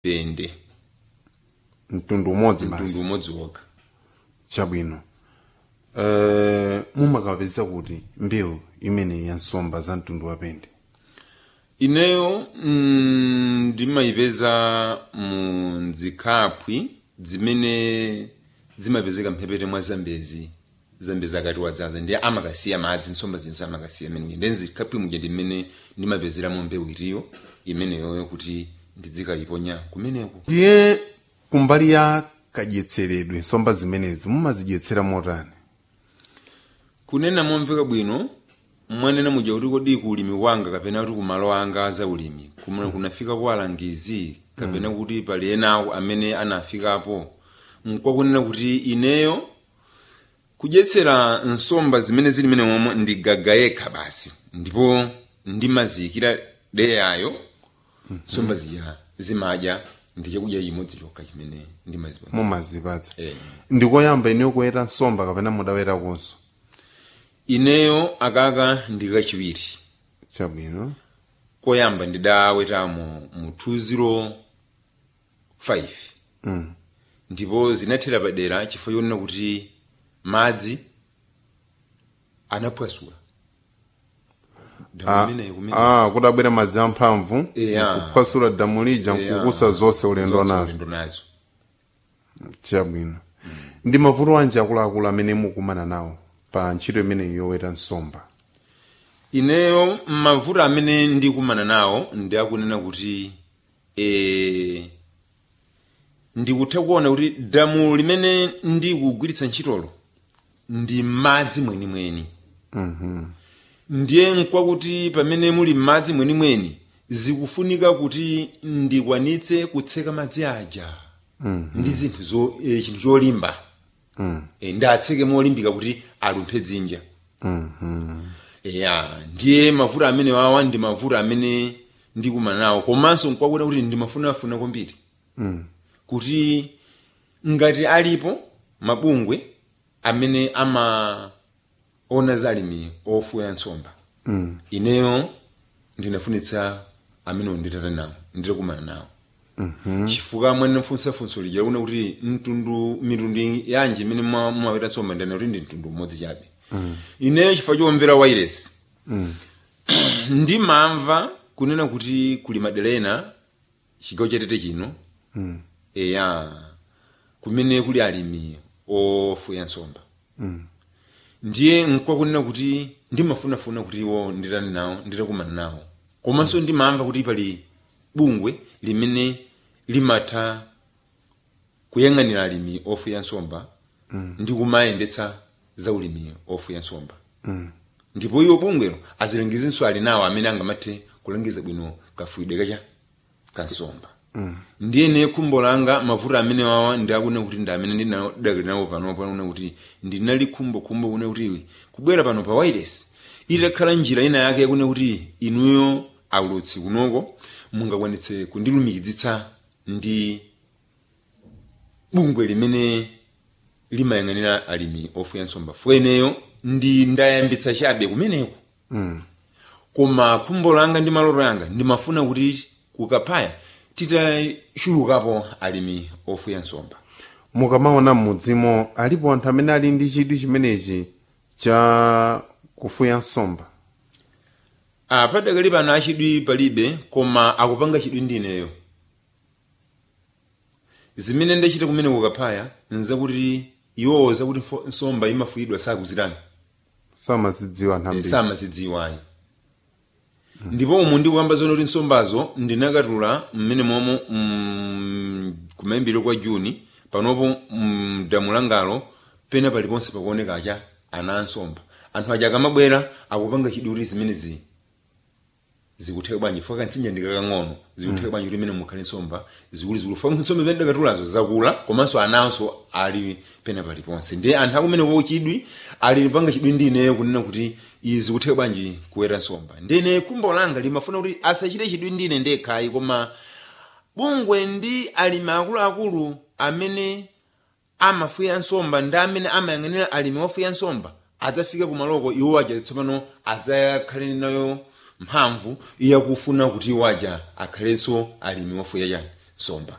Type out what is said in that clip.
pende mtundu umodzi basi mtundu umodzi wokha chabwino uh, mumakapeza kuti mbewu imene ya nsomba za mtundu wa pende ineyo mm, ndimayipeza mu nzikhapwi zimene zimapezeka mphepete mwa zambezi zambezi akati wadzaza ndiye amakasiya madzi nsomba zinso amakasiya imeneyi ndi nzikhapwi muja ndimene ndimapezeramo mbewu iriyo imeneyoyo kuti ndidzikayiponya kumeneko ndiye kumbali ya kadyetseredwe nsomba zimenezi mumazidyetsera motani kunena momveka bwino mwanena muja kuti kodi ku ulimi wanga kapena kuti ku malo anga za ulimi kumene kunafika kwa alangizi kapena kuti pali enawo amene anafikapo nkwakunena kuti ineyo kudyetsera nsomba zimene zili mene momwe ndigaga yekha basi ndipo ndimaziyikira deyayo nsomba zija zimadya ndi chakudya chimodzi chokha chimene ndimazipatsa mumazipatsa Eh. ndikoyamba ineyo kuweta nsomba kapena mudawetakonso ineyo akaka ndi kachiwiri chabwino koyamba ndidawetamo mu 205 mm. ndipo zinathera padera chifukwa chonena kuti madzi anaphwasula Ah, damu imeneyo kumene ah, kudabwera madzi amphamvu Yeah. kuphwasula damu lija Yeah. nkukusa zonse ulendo Zonse nazo ulendo nazo chabwino ndi mavuto anji akuluakulu amene mukumana nawo pa ntchito imene yoweta nsomba ineyo mavuto amene ndikumana nawo ndi akunena kuti e, ndikutha kuona kuti damu limene ndikugwiritsa ntchitolo ndi madzi mwenimweni Mhm. ndiye nkwakuti pamene muli m'madzi mwenimweni zikufunika kuti ndikwanitse kutseka madzi aja ndi zinthu zo e, chinthu cholimba Mm. e, ndatseke molimbika kuti alumphe dzinja Mhm. ya ndiye mavuto amene wawa ndi mavuto amene ndikumana nawo komanso nkwakuti kuti ndimafunafuna kwambiri Mm. kuti ngati alipo mabungwe amene amaona za alimi ofuya nsomba Mm. ineyo ndinafunitsa amenewo nditata nawo nditakumana nawo Mhm. chifukwa mwene mfunsa funso lija kuna kuti mtundu mitundu yanji imene mwa- mumaweta nsomba ndana kuti ndi mtundu umodzi chabe ineyo chifukwa chomvera wairesi Mm. ndimamva kunena kuti kuli madera ena chigawo chatete chino Mm. eya kumene kuli alimi ofuya nsomba Mm. ndiye nkwakunena kuti ndimafunafuna kuti iwo nditani nawo nditakumana nawo komanso ndimamva kuti pali bungwe limene limatha kuyang'anira alimi ofuya nsomba ndi kumayendetsa za ulimi ofuya nsomba Mm. ndipo iwo bungwelo azilengezinso ali nawo amene angamathe kulangiza bwino kafuyidwe kacha kansomba Mm. ndiye ne khumbo langa mavuto amene wawa ndiakuna kuti ndi amene ndinadakali nawo panopa una kuti ndinali khumbo khumbo kuna kuti kubwera pano pa wireless itakhala njira ina yake yakuna kuti inuyo aulutsi kunoko mungakwanitse kundilumikizitsa ndi bungwe limene limayang'anira alimi ofuya nsomba fueneyo ndi ndayambitsa chabe kumeneko Mm. koma khumbo langa ndi maloto yanga ndimafuna kuti kukapaya titachulukapo alimi ofuya nsomba mukamaona m'mudzimo alipo anthu amene ali ndi chidwi chimenechi cha kufuya nsomba ah, padakali pano achidwi palibe koma akupanga chidwi ndi ineyo zimene ndachita kumene kukapaya nzakuti iwowo zakuti fo- nsomba imafuyidwa sakuzitani samazidziwa anthu Eh, ambiri samazidziwayi ndipo umu ndikuyamba zoona kuti nsombazo ndinakatula mmene momo mm, kumayambiro kwa juni panopo mm, damu langalo pena paliponse pakuoneka acha ana ansomba anthu aja akamabwera akupanga chidwi kuti zimenezi zikutheka bwanji fika kantsinja ndikakang'ono zikutheka bwanji kuti imene mukhale nsomba zikulizikulu fika nsomba imene ndakatulazo zakula komanso ananso ali pena paliponse ndiye anthu akumeneko chidwi ali panga chidwi ndi ineyo kunena kuti izi zikutheka bwanji kuweta nsomba ndine khumbo langa limafuna kuti asachite chidwi ndi ine ndekhayi koma bungwe ndi alimi akuluakulu amene amafuya nsomba ndi amene amayang'anira alimi ofuya nsomba adzafika kumaloko iwo aja tsopano adzakhale nayo mphamvu yakufuna kuti iwo aja akhalenso alimi ofuya chani nsomba